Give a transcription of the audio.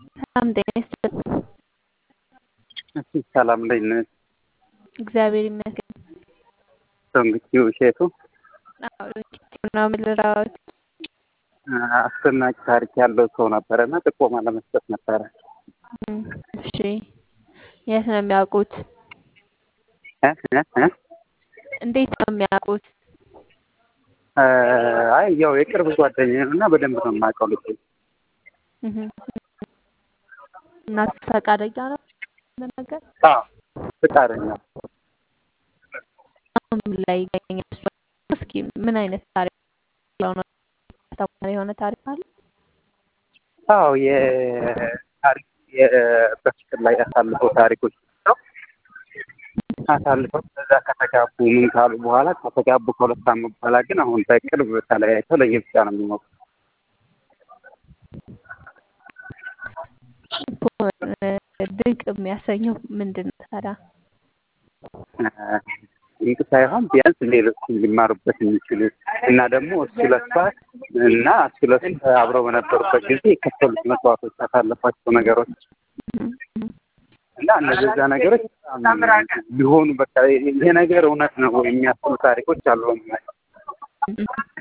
ሰላም ጤና ይስጥልኝ። እሺ ሰላም እንዴት ነሽ? እግዚአብሔር ይመስገን። ዶንኪቲው እሸቱ አዎ ዶንኪቲው ነው የምልራዎት። አስደናቂ ታሪክ ያለው ሰው ነበረ እና ጥቆማ ለመስጠት ነበረ። እሺ የት ነው የሚያውቁት? እ እ እ እንዴት ነው የሚያውቁት? አይ ያው የቅርብ ጓደኛዬ ነው እና በደንብ ነው የማውቀው ልጅ እህ እና ፈቃደኛ ነው ለመናገር? አዎ ፍቃደኛ አሁን ምን ላይ ይገኛል? እስኪ ምን አይነት ታሪክ ያለው ነው? አስተማሪ የሆነ ታሪክ አለ? አዎ የታሪክ በፍቅር ላይ ያሳልፈው ታሪኮች ነው አሳልፈው ከዛ ከተጋቡ ምን ካሉ በኋላ ከተጋቡ ከሁለት ዓመት በኋላ ግን አሁን በቅርብ ተለያይተው ለየብቻ ነው የሚኖሩት። ድንቅ የሚያሰኘው ምንድን ነው ታዲያ? ድንቅ ሳይሆን ቢያንስ ሌሎችን ሊማሩበት የሚችሉ እና ደግሞ እሱ ለሷ እና እሱ ለሱ አብረው በነበሩበት ጊዜ የከፈሉት መስዋዕቶች ያሳለፏቸው ነገሮች እና እነዛ ነገሮች ቢሆኑ በቃ ይሄ ነገር እውነት ነው የሚያስቡ ታሪኮች አሉ።